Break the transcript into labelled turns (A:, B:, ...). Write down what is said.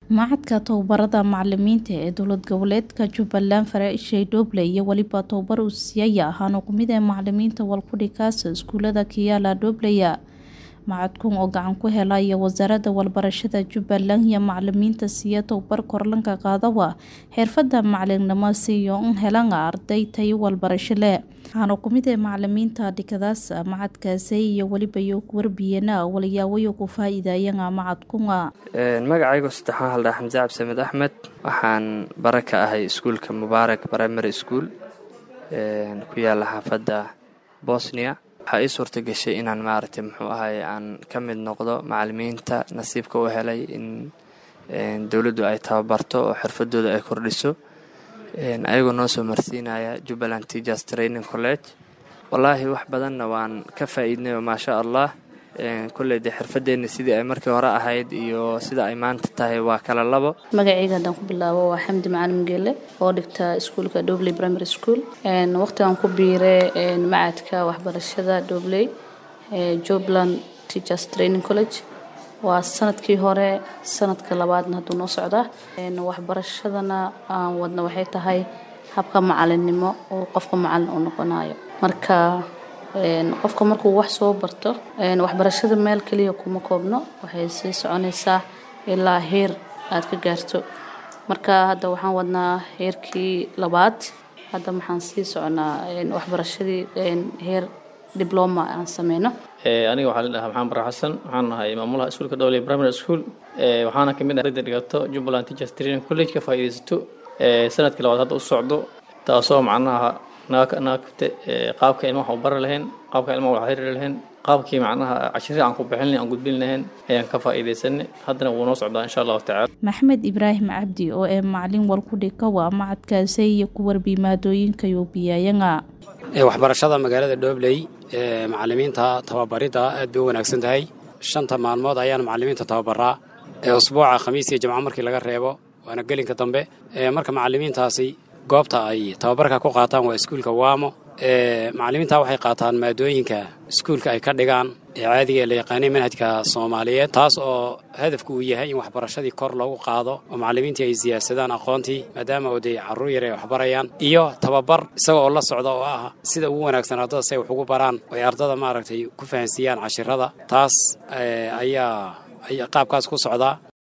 A: Machadka Tababarada Macallimiinta ee Dowlad Goboleedka Jubbaland Faraciishay Dooble iyo weliba tababar uu siiyay waxaana ku mid ah macallimiinta walku-dhigista iskuulada Kiala Doobley machadkan oo gacan ku helaya wasaaradda waxbarashada Jubbaland iyo macallimiinta siiya tababar kor looga qaadayo xirfadda macallinimo si ay u helaan arday tayo waxbarasho leh waxaana ku mid ah macallimiinta dhigadaas machadkaasi iyo weliba iyo warbiyana waliyaawayo ku faa'iideeyaan machadkan
B: magacaygu saddexaan haldhaa xamse cabdisamed axmed waxaan bara ka ahay iskuulka mubaarak primary school ku yaala xaafadda bosnia waxaa ii suurta gashay inaan maaragtay muxuu ahay aan ka mid noqdo macallimiinta nasiibka u helay in dowladdu ay tababarto oo xirfadooda ay kordhiso ayagoo noo soo marsiinaya jubbaland teachers training college wallaahi wax badanna waan ka faa'iidnay oo maasha allah kolley dee xirfadeenna sidii ay markii hore ahayd iyo sida ay maanta tahay waa kala labo
C: magacayga haddaan ku bilaabo waa xamdi macalin geele oo dhigta iskuulka dobley primary school waqtigan ku biiray macadka waxbarashada dobley jubbaland teachers training college waa sanadkii hore sanadka labaadna hadduu noo socdaa waxbarashadana aan wadna waxay tahay habka macalinimo oo qofka macalin uu noqonayo marka qofka markuu wax soo barto waxbarashada meel keliya kuma koobno waxay sii soconaysaa ilaa heer aad ka gaarto marka hadda waxaan wadnaa heerkii labaad hadda waxaan sii soconaa waxbarashadii heer dibloma aan sameyno
D: aniga waxaa la dhahaa maxamed bara xasan waxaan ahay maamulaha iskuulka dowley primary school waxaana kamid ah ardayda dhigato jubbaland teachers training college ka faa'iidaysato sanadkii labaad hadda u socdo taasoo macnaha naagte qaabka ilmaha u bari lahayn qaabka ilmaha wax xiriiri lahayn qaabkii macnaha cashirii aan ku bixin aan gudbin lahayn ayaan ka faa'iidaysanay haddana wuu noo socdaa insha allahu tacala
A: maxamed ibraahim cabdi oo ee macalin walku-dhiga waa macadkaasi iyo ku warbi maadooyinka yoobiyayanga
E: waxbarashada magaalada dhobley macalimiinta tababaridda aad bay u wanaagsan tahay shanta maalmood ayaan macalimiinta tababaraa usbuuca khamiis iyo jamco markii laga reebo waana gelinka dambe marka macalimiintaasi goobta ay tababarka ku qaataan waa iskuulka waamo macalimiinta waxay qaataan maadooyinka iskuulka ay ka dhigaan ee caadiga ee la yaqaanay manhajka soomaaliyeed taas oo hadafku uu yahay in waxbarashadii kor loogu qaado oo macalimiintii ay siyaadsadaan aqoontii maadaama oo dee carruur yar ay waxbarayaan iyo tababar isaga oo la socda oo ah sida ugu wanaagsan ardada si ay wax ugu baraan oo ay ardada maaragtay ku fahansiiyaan cashirada taas ayaa qaabkaas ku socdaa